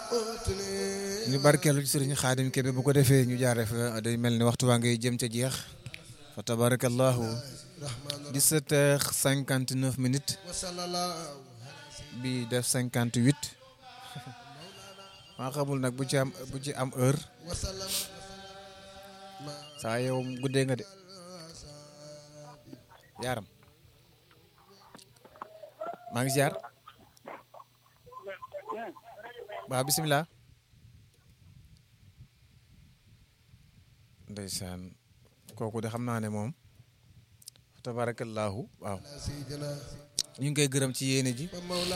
ñu barkeelu ci sëriñ Xaadim Kebe bu ko defee ñu jaaree fa day mel ni waxtu waa ngay jëm ca jeex fa tabarakallahu 17 heures 59 minutes bi def 58 maa xamul nag bu ci am bu ci am heure saa yow guddee nga de yaaram maa ngi ziar waaw bisimilah ndeysaan kooku de xam naa ne moom tabarakallahu waaw ñu ngi koy gërëm ci yéene ji